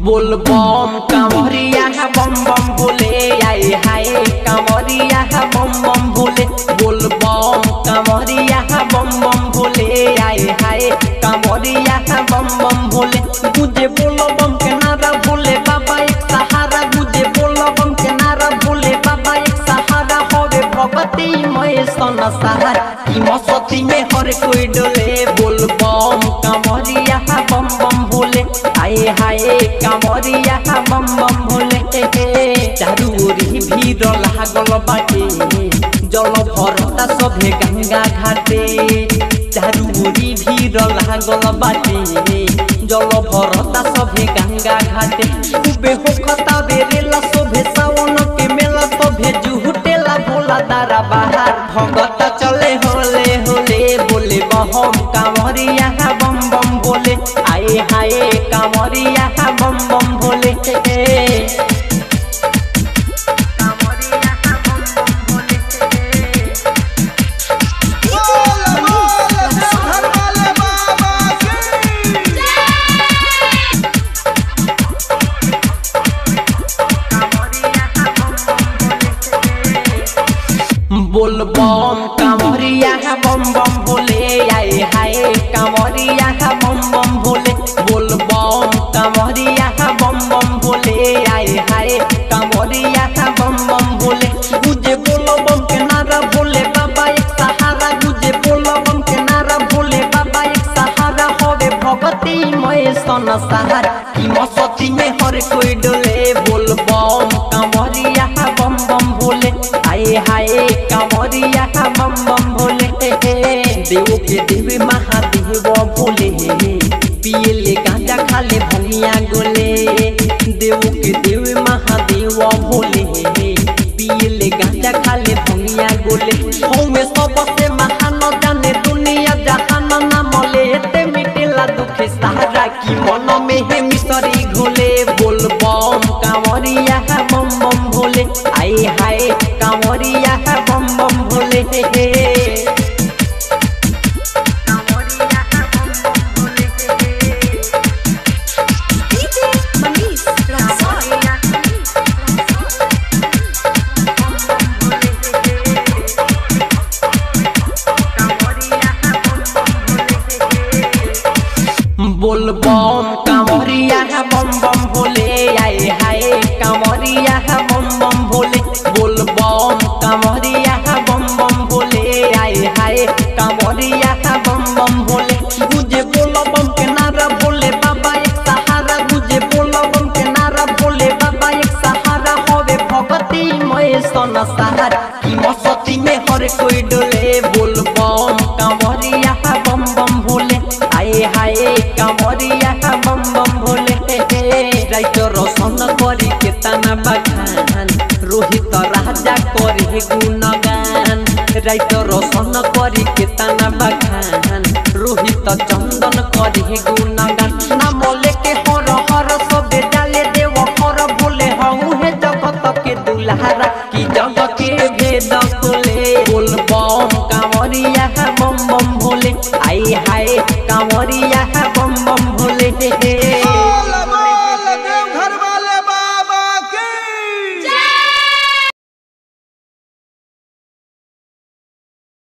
बोल बम कांवरिया बम बम भोले आए हाय कांवरिया बम बम भोले बोल बम कांवरिया बम बम भोले आए हाय कांवरिया बम बम भोले मुझे बोलो बम के नारा भोले बाबा एक सहारा मुझे बोलो बम के नारा भोले बाबा एक सहारा होवे भगवती मय सन सहारा ई मसती में हर कोई डोले बोल बम कांवरिया बम बम भोले आए हाय कांवरिया बम बम भोले चारू ओरी भीड़ लागल बाटे जल भरता सभे गंगा घाटे चारू ओरी भीड़ लागल बाटे जल भरता सभे गंगा घाटे उबे होखता बेरेला सभे सावन के मेला सभे जुहुटेला भोला दारा बाहर भगत चले होले होले बोले बहम कांवरिया बम बम बोले आए हाय कांवरिया बम बम भोले बोल बोल घर वाले बाबा की बोल बम कांवरिया बम बम भोले आए हाय कांवरिया बम बम भोले बोल बम कांवरिया बम बम भोले आए हाय कांवरिया बम बम भोले मुझे बोलो बम के नारा भोले बाबा एक सहारा मुझे बोलो बम के नारा भोले बाबा एक सहारा होवे भगवती मय सन सहारा ई मसती में हर कोई डोले बोल बम कांवरिया बम बम भोले आए हाय कांवरिया बम बम भोले देव के देव महादेव भोले पियले गांजा खाले भंगिया गोले देव के देव महादेव भोले पियले गांजा खाले भंगिया गोले हमें सबसे महान जाने दुनिया जहान नाम लेते मिटेला दुख सहारा की मन में है मिसरी घोले बोल बम कांवरिया बम बम भोले आए हाय कांवरिया बम बम भोले DJ Manish Raksol. बोल बम कांवरिया बम बम भोले आए हाय कांवरिया बम बम भोले बोल बम कांवरिया बम बम भोले आए हाय कांवरिया बम बम भोले मुझे बोलो बम के नारा भोले बाबा एक सहारा मुझे बोलो बम के नारा भोले बाबा एक सहारा होवे भगवती मय सन सहारा ई मसती में हर कोई डोले बोल बम कांवरिया बम बम भोले आए हाय कांवरिया बम बम भोले राइटर रोशन करी के तना बखान रोहित राजा करी गुणगान राइटर रोशन करी के तना बखान रोहित चंदन करी गुणगान नाम लेके हर हर सबे डाले देव हर भोले हऊ हे जगत के दुल्हारा की जग के भेद खोले बोल बम कांवरिया बम बम भोले आई हाय कांवरिया बम बम भोले